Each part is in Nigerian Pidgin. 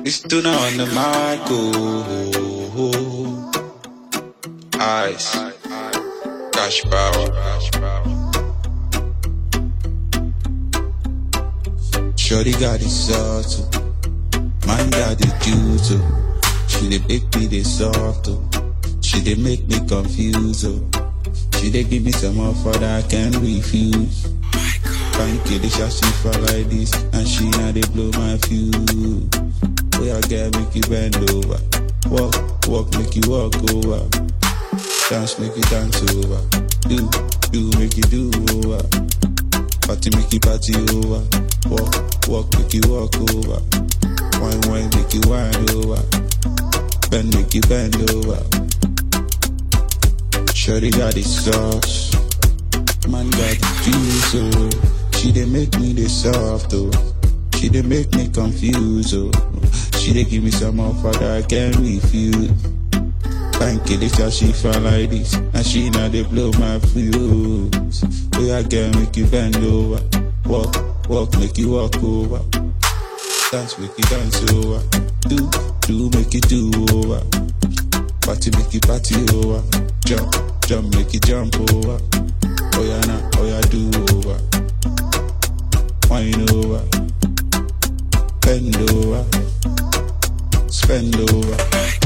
It's tuna on the mic, oh. Ice. Cash power. Shorty got it subtle. Man got it juice, oh. She dey make me dey soft, oh. She dey make me confused, oh. She dey give me some offer that I can't refuse. Can't kill the shot she fall like this, and she now they blow my fuse. Boy, I get make you bend over, walk, walk, make you walk over, dance, make you dance over, do, do, make you do over, party, make you party over, walk, walk, make you walk over, wine, wine, make you wine over, bend, make you bend over. Shorty got the sauce. Man got the juice, oh. She dey make me dey soft, oh. She dey make me confused, oh. She dey give me some offer that I can't refuse. Thank you, this how she fall like this. And she now they blow my fuse. Oh, I can make you bend over. Walk, walk, make you walk over. Dance, make you dance over. Do, do, make you do over. Party, make you party over. Jump, jump, make you jump over. Oh yeah, nah, oh yeah, do over. Wine over. Bend over. Spend over.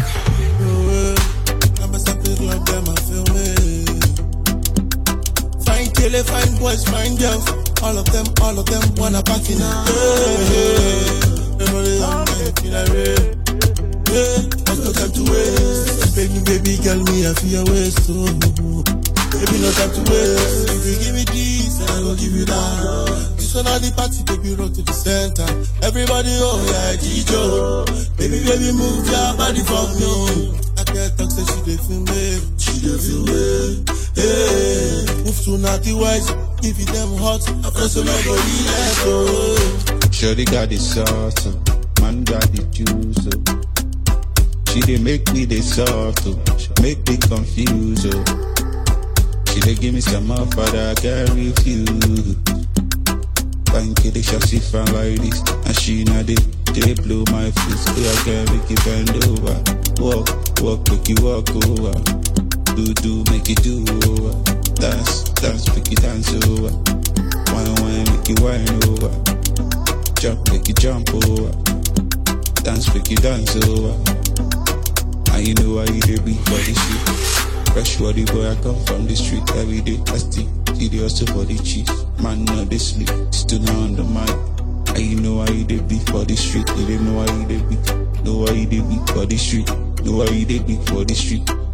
Fine killer, fine boys, fine girls. All of them, all of them wanna back in a Everybody on me, feel like rain. Yeah, what's no time to waste? Baby, baby, girl, me, I feel your waist, oh. Baby, no time to waste. If you give me this, then I go give you that. This one on the party, baby, rock to the center. Everybody, oh yeah, Gijo. Baby, baby, move your body from me. I get talk, say she dey feel me. She dey feel me. Hey, move to naughty wise. If you them hot, I press on my body, let's go. Shorty got the sauce, oh. man got the juice. Oh. She dey make me dey soft, oh. She make me confused. Oh. She dey give me some offer that I can't refuse. Thank you, the shot she found like this, and she now they they blow my fuse. So I can make you bend over, walk, walk, make you walk over, do do, make you do over, dance, dance, make you dance over, wine, wine, make you wine over. Jump, make you jump over. Dance, make you dance over. And you know why you dey beat for the street. Fresh body boy, I come from the street every day. I still see the hustle for the cheese. Man, no, they sleep. Still now on the mic. And you know why you dey beat for the street. You don't know why you dey beat. Know why you dey beat for the street. Know why you dey beat for the street.